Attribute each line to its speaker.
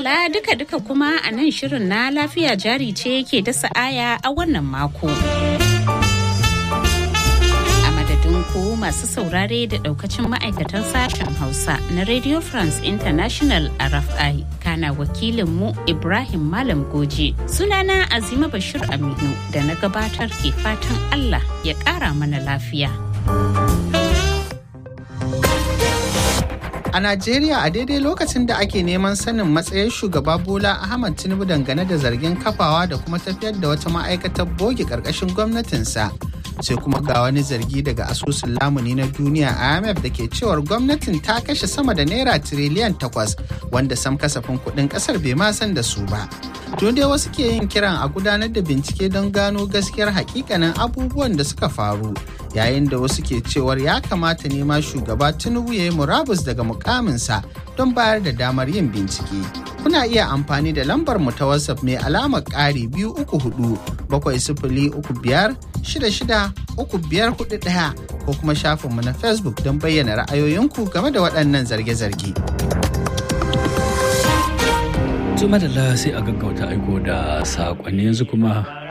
Speaker 1: madalla duka-duka kuma a nan shirin na lafiya jari ce ke dasa aya a wannan mako. A madadin ku masu saurare da daukacin ma'aikatan sashen Hausa na Radio France International RFI kana wakilinmu Ibrahim Malam Goje. Sunana Azima Bashir Aminu da na gabatar ke fatan Allah ya ƙara mana lafiya.
Speaker 2: A Najeriya a daidai lokacin da ake neman sanin matsayin shugaba Bola Ahmad Tinubu dangane da zargin kafawa da kuma tafiyar da wata ma'aikatar boge ƙarƙashin gwamnatinsa. Sai kuma ga wani zargi daga asusun lamuni na duniya IMF da ke cewar gwamnatin ta kashe sama da naira tiriliyan takwas wanda sam kasafin kuɗin ƙasar bai ma san da su ba. Tun dai wasu ke yin kiran a gudanar da bincike don gano gaskiyar hakikanin abubuwan da suka faru yayin da wasu ke cewar ya kamata ne ma shugaba tinubu ya yi murabus daga mukaminsa don bayar da damar yin bincike kuna iya amfani da lambar mu ta whatsapp mai alamar ƙari biyu uku hudu bakwai sifili uku biyar shida shida uku biyar hudu ɗaya ko kuma shafinmu na facebook don bayyana ra'ayoyinku game da waɗannan zarge-zarge.
Speaker 3: Tuma da sai a gaggauta aiko da saƙonni yanzu kuma